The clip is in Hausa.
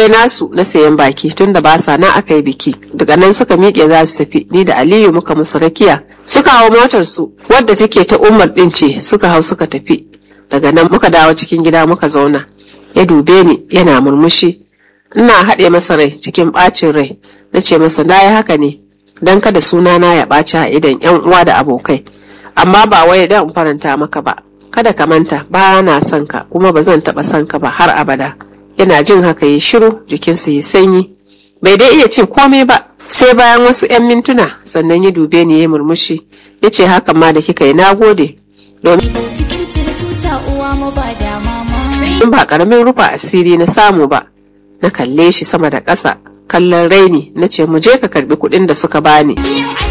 komai nasu na sayan baki tunda ba sa na aka yi biki daga nan suka miƙe za su tafi ni da aliyu muka musu rakiya suka hau motar su wadda take ta umar din ce suka hau suka tafi daga nan muka dawo cikin gida muka zauna ya dube ni yana murmushi ina haɗe masa rai cikin ɓacin rai na ce masa na yi haka ne don kada sunana ya ɓaci a idan yan uwa da abokai amma ba wai dan faranta maka ba kada ka manta ba na son ka kuma ba zan taɓa son ka ba har abada yana jin haka ya shiru jikinsa ya sanyi bai dai iya cin komai ba sai bayan wasu 'yan mintuna sannan ya dube ni ya murmushi ya ce hakan ma da kika yi nagode domin cikin cire tuta uwa mu ba da mama in ba karamin rufa asiri na samu ba na kalle shi sama da ƙasa kallon raini na ce mu je ka karbi kuɗin da suka bani Yau